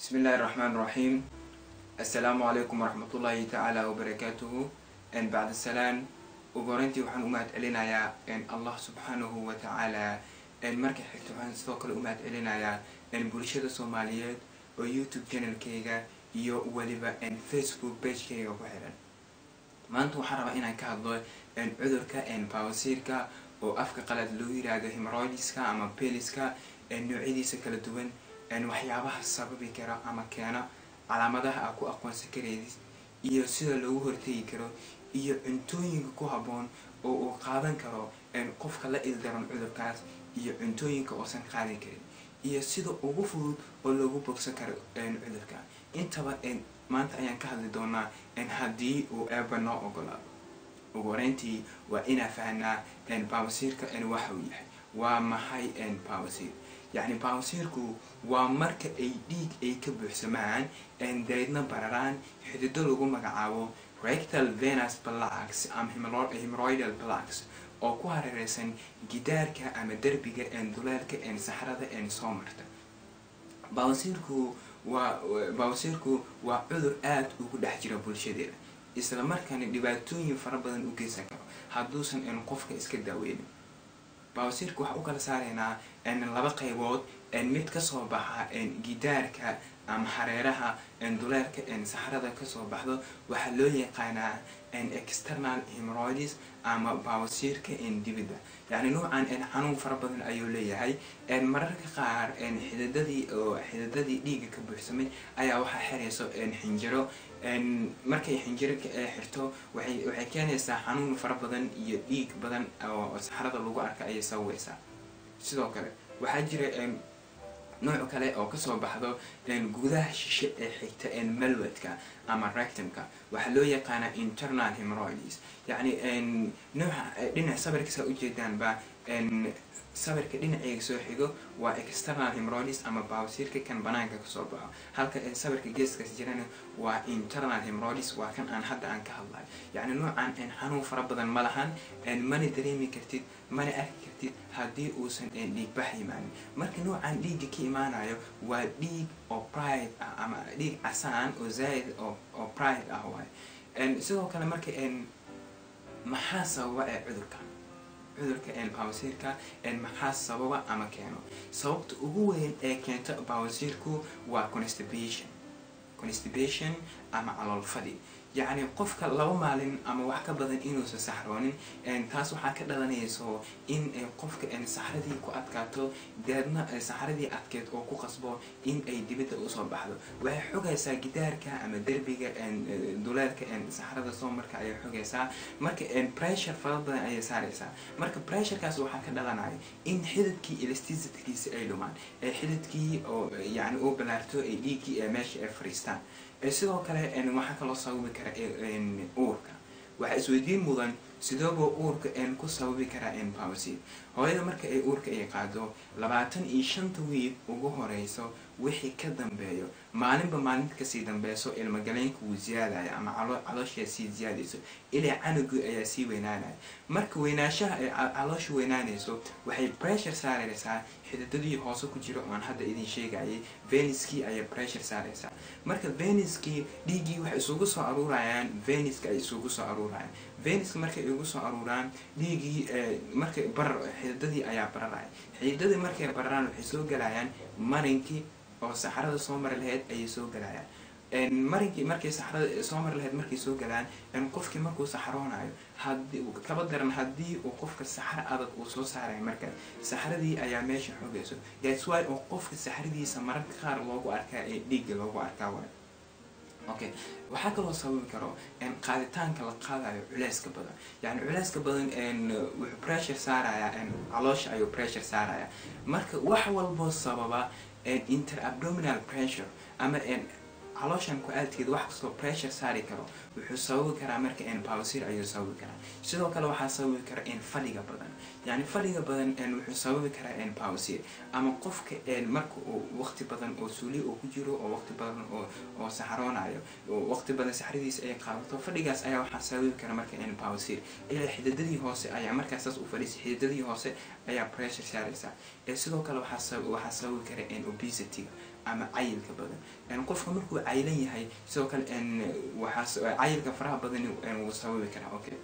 بسم الله الرحمن الرحيم السلام عليكم ورحمة الله تعالى وبركاته إن بعد السلام وقرنتي وحن أمهات علينا يا إن الله سبحانه وتعالى إن مركز حكتو عن سوق الأمهات علينا يا إن بولشة الصوماليات ويوتيوب channel كيغا iyo weliba n facebook bagekeyga ku xiran maanta waxaan rabaa inaan ka hadlo n cudurka n bawasiirka oo afka qalad loo yiraahdo hemoroidiska ama beliska noocyadiisa kala duwan waxyaabaha sababi kara ama keena calaamadaha aa ku aqoonsan kareydis iyo sida loogu hortegi karo iyo cuntooyinka ku habboon oo uu qaadan karo qofka la ildaran cudurkaas iyo cuntooyinka oosan qaadan karin iyo sida ugu fudud oo loogu bogsan karo cudurka intaba maanta ayaan ka hadli doonaa haddii uu eeba noo ogolaado ugu horeyntii waa inaa fahnaa bawasiirka waxa uu yahay waa maxay bawasiir yacni bawasiirku waa marka ay dhiig ay ka buuxsamaan dareedna bararaan xidido lagu magacaabo rectal venus blacks ama hemoroidal blacks oo ku hareereysan gidaarka ama derbiga duleelka saxrada soo marta bawasiirku waa bawasiirku waa cudur aada ugu dhex jira bulshadeeda isla markaana dhibaatooyin fara badan u geysan karo hadduusan qofka iska daaweynin bawasiirka waxaa u kala saaraynaa laba qaybood mid kasoo baxa gidaarka ama hareeraha duleelka saxrada kasoo baxdo waxaa loo yaqaanaa external hemoroids ama bawasiirka dibidda yacni nuucan xanuun fara badan ayuu leeyahay mararka qaar xididadii oo xididadii dhiiga ka buuxsamay ayaa waxaa xirayso xinjiro markay xinjiro xirto waxay waxay keenaysaa xanuun fara badan iyo dhiig badan oo saxrada lagu arka ayay sababeysaa sidoo kale waxaa jira nooc kale oo kasoo baxdo gudaha shishe ee xigta malwadka ama rectumka waxaa loo yaqaanaa internal hemoroids yacni nooca dhinac sawirkasaa ujeedaanba sawirka dhinaceyga soo xigo waa external hemoroids ama bawasiirka kan banaanka kasoo baxo halka sawirka geeskaas jirana waa internal hemoroids waa kan aan hadda aan ka hadlayo yacni noocan xanuun fara badan ma lahan mana dareemi kartid mana arki kartid haddii uusan dhiigbax imaanin marka noocan dhiigga ka imaanayo waa dhiig oo pride ah ama dhiig casaan oo zaaid oo pride ah waay sidoo kale marka maxaa sababa ee cudurkan cudurka bawasiirka maxaa sababa ama keeno sababta ugu weyn ee keenta bawasiirku waa constipation constipation ama calool fadhi yacni qofka laba maalin ama wax ka badan inuusan saxroonin taas waxaa ka dhalanayso in qofka saxradii ku adkaato deedna saxradii adkeed oo ku qasbo in ay dibadda usoo baxdo waxay xogaysaa gidaarka ama derbiga duleelka saxrada soo marka ayay xogaysaa marka pressure fara badan ayay saaraysaa marka pressurekaas waxaa ka dhalanaya in xididkii elasticitkiisa ay dhumaan ee xididkii oo yani uu balaarto ay dhiiggii ee meesha ay fariistaan sidoo kale waxaa kaloo sababi kara uurka waxaa isweydiin mudan sidooba uurka ku sababi karaa bawasiir hooyada marka ay uurka ay qaado labaatan iyo shanta wiil ugu horeyso wixii ka dambeeyo maalinba maalinta kasii dambeyso ilmogaleynka wuu ziyaadaya ama calooshaa sii ziyaadayso ilaa canugii ayaa sii weynaanaya marka weynaanshaha ay caloosha weynaanayso waxay pressure saaraysaa xididadii hoose ku jira oan hadda idin sheegayay veniskii ayay pressure saaraysaa marka veniskii dhiiggii waxay isugu soo aruurayaan veniska ay isugu soo aruurayaan veniska markay igu soo aruuraan dhiiggii markay barar xididadii ayaa bararaya xididadii markay bararaan waxay soo galayaan marinkii oo saxrada soo mari lahayd ayay soo galayaan marinkii markay saxrada soo mari lahayd markay soo galaan qofkii markuu saxroonayo hadii kaba daran haddii uu qofka saxro adag uu soo saarayo markaas saxradii ayaa meesha xogayso that's why oo qofka saxradiisa mararka qaar loogu arkaa ee dhiigga loogu arkaa waay okay waxaa kaloo sababi karo qaaditaanka la qaadayo culeyska badan yani culeyska badan wuxuu pressure saaraya caloosha ayuu pressure saaraya marka wax walboo sababa interabdominal pressure ama calooshan ku-aadkeeda wax kastoo pressure saari karo wuxuu sababi karaa marka bawasiir ayuu sababi karaa sidoo kale waxaa sababi kara fadhiga badan yani fadhiga badan wuxuu sababi karaa bawasiir ama qofka marka uu waqti badan oo suuli oo ku jiro oo waqti badan oo saxroonayo waqti badan saxradiisa ay qaadato fadhigaas ayaa waxaa sababi kara marka bawasiir ilaa xididadii hoose ayaa markaas saas u fadhiisa xididadii hoose ayaa pressure saaraysa sidoo kale waxaa sababi kara obesity ama cayilka badan qofka markuu cayilan yahay sidoo kale waxaas cayilka faraha badan wuu sababi karaa okay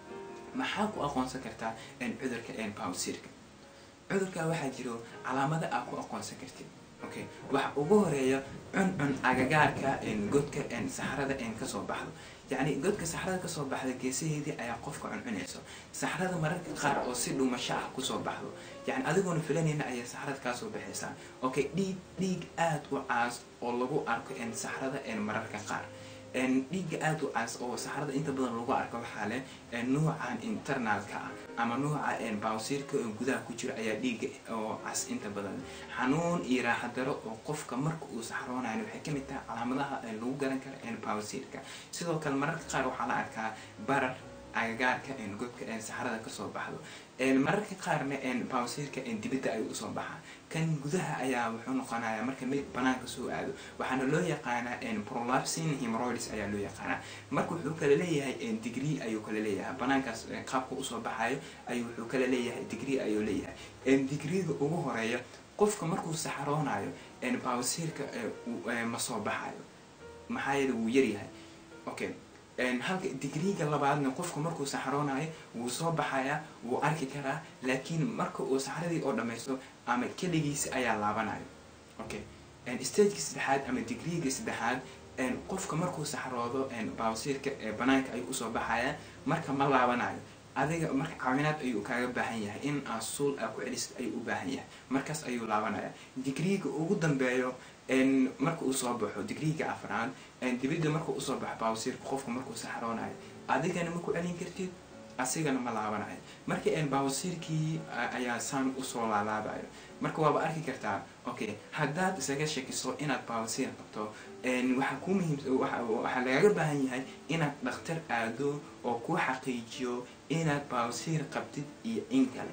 maxaa ku aqoonsan kartaa cudurka bawsirka cudurka waxaa jiro calaamada aa ku aqoonsan kartid okay waxa ugu horeeya cuncun agagaarka godka saxrada kasoo baxdo yacni godka saxrada kasoo baxda geesaheedii ayaa qofka cuncunayso saxrada mararka qaar oo si dhuumasho ah kusoo baxdo yani adigoona filanayna ayaa saxrada kaasoo baxaysaa okay dhiig dhiig aada u caas oo lagu arko saxrada mararka qaar dhiigga aada u cas oo saxrada inta badan lagu arko waxaa leh nuucan internalka ah ama nuuca bawsiirka oo gudaha ku jiro ayaa dhiigga oo cas inta badan xanuun iyo raaxadaro oo qofka marka uu saxroonayo waxay kamid tahay calaamadaha lagu garan karo bawsiirka sidoo kale mararka qaar waxaa la arkaa barar agagaarka godka saxrada kasoo baxdo mararka qaarna bawsiirka dibadda ayuu usoo baxaa kan gudaha ayaa wuxuu noqonayaa marka mid banaanka soo aado waxaana loo yaqaanaa prolapsin hemoroids ayaa loo yaqaanaa marka wuxuu kala leeyahay degree ayuu kala leeyahay banaankaas qaabka usoo baxayo ayuu wuxuu kala leeyahay degree ayuu leeyahay degreega ugu horeeya qofka markuu saxroonayo bawsiirka ma soo baxayo maxaa yeele wuu yaryahay okay halka digriiga labaadna qofku markuu saxroonayo wuu soo baxayaa wuu arki karaa laakiin marka uu saxradii oo dhamaysto ama keligiisa ayaa laabanayo okay stageka saddexaad ama digriiga saddexaad qofka markuu saxroodo bawsiirka banaanka ayuu usoo baxayaa marka ma laabanayo adiga marka caawinaad ayuu kaaga baahan yahay in aa suul aa ku celisid ayuu u baahan yahay markaas ayuu laabanaya digriiga ugu dambeeyo marka uu soo baxo digriiga afraad dibidda marka usoo baxo bawsiirka qofka markuu saxroonayo adigana ma ku celin kartid asigana ma laabanayo marka bawsiirkii ayaa saan usoo laalaabayo marka waaba arki kartaa okay haddaad isaga shakiso inaad bawsiir qabto waxaa ku muhiim waxaa lagaga baahan yahay inaad dhakhtar aado oo ku xaqiijiyo inaad bawsiir qabtid iyo in kale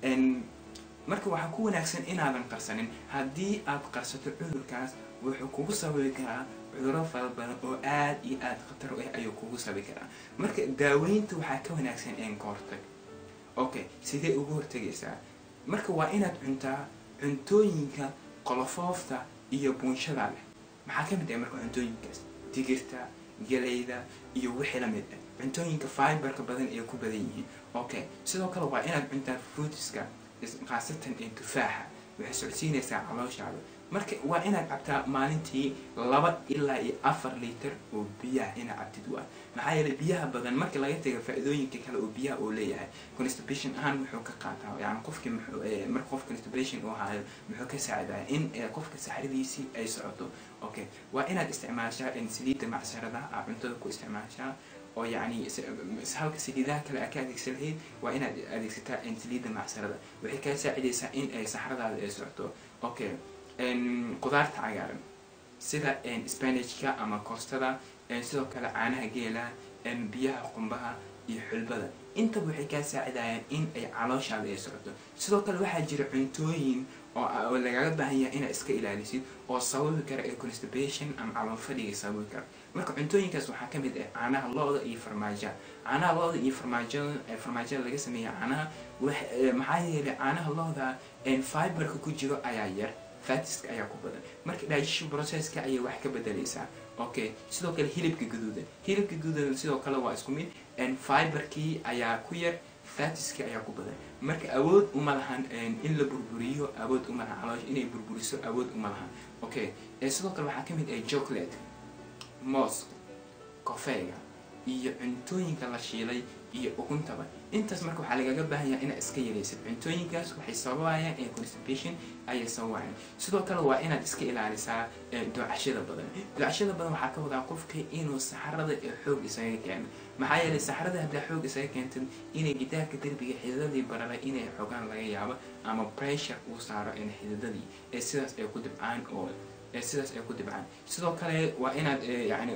marka waxaa ku wanaagsan inaadan qarsanin haddii aad qarsato cudurkaas wuxuu kugu sababi karaa cuduro fara badan oo aada iyo aada khatar u ah ayuu kugu sababi karaa marka daaweynta waxaa ka wanaagsan een ka hortag okay sidee ugu hortagaysaa marka waa inaad cuntaa cuntooyinka qolofoofta iyo buunshada leh maxaa ka mid ah marka cuntooyinkaas digirta galayda iyo wixii la mid ah cuntooyinka fiberka badan ee ku badan yihiin okay sidoo kale waa inaad cuntaa fruitiska khaasatan ee tufaaxa waxay socodsiinaysaa calooshaada marka waa inaad cabtaa maalintii laba ilaa iyo afar liiter oo biyaha inaad cabtid waa maxaa yeelay biyaha badan marka laga taga faa-idooyinka kale oo biyaha uu leeyahay constipation ahaan muxuu ka qaataa yani qofkii muxuu marka qof constipation uu haayo muxuu ka saacidaya in qofka saxradiisii ay socoto okay waa inaad isticmaashaa saliidda macsaradaha aa cuntada ku isticmaashaa oo yani halka saliidaha kale aa ka adeegsan lahayd waa inaad adeegsataa saliidda macsarada waxay kaa saacidaysaa in ay saxradaada ay socoto okay qudaarta cagaaran sida spanageka ama koostada sidoo kale caanaha geela biyaha qumbaha iyo xulbada intaba waxay kaa saacidayaan in ay calooshaada ay socoto sidoo kale waxaa jira cuntooyin oo lagaga baahan yahay inaad iska ilaalisid oo sababi kara ee constipation ama calool fadhiga sababi kara marka cuntooyinkaas waxaa kamid ah caanaha lo-da iyo farmaaja caanaha lo-da iyo farmaajada farmaajada laga sameeya caanaha maxaa yeelay caanaha lo-da fiberka ku jiro ayaa yar fatiska ayaa ku badan marka digestion processka ayay wax ka bedelaysaa okay sidoo kale hilibka gaduudan hilibka gaduudan sidoo kale waa isku mid fiberkii ayaa ku yar fatiski ayaa ku badan marka awood uma lahan in la burburiyo awood uma lahan caloosha inay burburiso awood uma lahan okay sidoo kale waxaa kamid ah chocolate mooska kofeega iyo cuntooyinka la shiilay iyo ukuntaba intaas marka waxaa lagaga baahan yahay inaad iska yaraysid cuntooyinkaas waxay sababayaan ee constipation ayay sababayaan sidoo kale waa inaad iska ilaalisaa doocashada badan doocashada badan waxaa ka wadaa qofka inuu saxarada ee xoog isaga keeno maxaa yeelay saxarada haddaa xoog isaga keentid inay gidaarka derbiga xididadii barara inay xoogaan laga yaabo ama pressure uu saaro xididadii ee sidaas ay ku dibcaan oo ee sidaas ay ku dibcaan sidoo kale waa inaad yani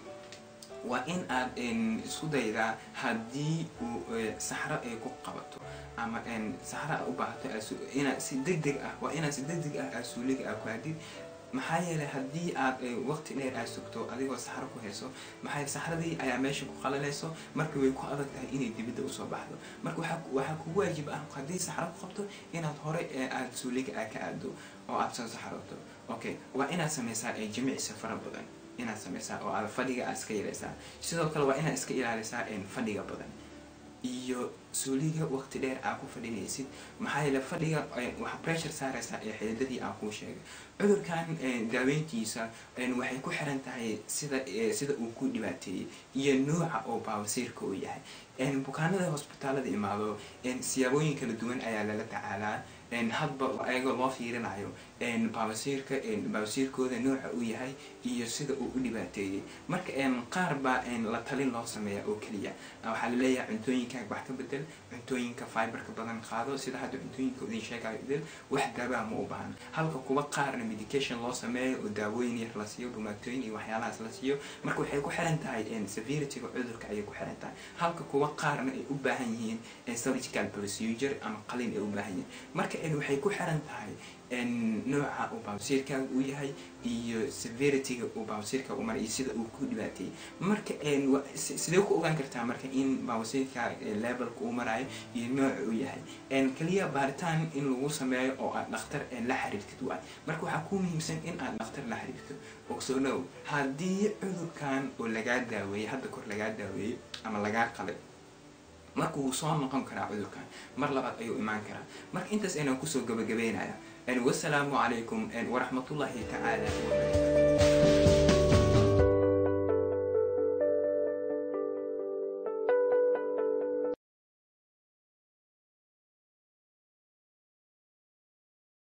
waa in aad isku daydaa haddii uu saxro ay ku qabato ama saxro a u baahato inaad si deg deg ah waa inaad si deg deg ah aasuuliga aa ku hadid maxaa yeelay haddii aad waqti dheer aad sugto adigoo saxro ku hayso maxaa saxradii ayaa meesha ku qalalayso marka way ku adag tahay inay dibidda usoo baxdo marka waxaa kugu waajib ah haddii saxro ku qabto inaad hore aad suuliga aa ka aado oo aad soo saxarooto okay waa inaad sameysaa jimicsi fara badan inaad sameysaa oo aad fadhiga aad iska yareysaa sidoo kale waa inaad iska ilaalisaa fadhiga badan iyo suuliga waqti dheer aa ku fadhinaysid maxaa yeele fadhiga waxaa pressure saareysaa ee xididadii aan kuu sheegay cudurkan daaweyntiisa waxay ku xiran tahay sida sida uu ku dhibaateeyey iyo nooca oo baawasiirka uu yahay bukaanada hosbitaalada imaado siyaabooyin kala duwan ayaa lala tacaalaa hadba ayagoo loo fiirinayo baawasiirka baawasiirkooda nooca uu yahay iyo sida uu u dhibaateeyey marka qaar baa la talin loo sameeya oo keliya waxaa laleeyahay cuntooyinkaaga wax ka bedel cuntooyinka fiberka badan qaado sida hadda cuntooyinka idin sheegayo idil wax daabaa ma u bahan halka kuwa qaarna medication loo sameeyo oo daawooyin yar la siiyo dhumaatooyin iyo waxyaalahaas la siiyo marka waxay ku xiran tahay severityga cudurka ayay ku xiran tahay halka kuwa qaarna ay u baahan yihiin surgical procedure ama qalin ay u baahan yihiin marka waxay ku xiran tahay nooca uu baawsiirkaaga uu yahay iyo severityga uu baawsiirka u maray iyo sida uu ku dhibaateeyey marka sidee ku ogaan kartaa marka in baawsiirka levelka uu marayo iyo nooca uu yahay keliya baaritaan in lagu sameeyo oo aad dhakhtar la xiriirtid waay marka waxaa ku muhiimsan in aad dhakhtar la xiriirto ogsoonow haddii cudurkan oo lagaa daaweeyey hadda kor lagaa daaweeyey ama lagaa qalay marka wuu soo noqon karaa cudurkan mar labaad ayuu imaan karaa marka intaas ayaan kusoo gabagabeynaya wasalaamu calaykum waraxmatullaahi tacaala wabarakatu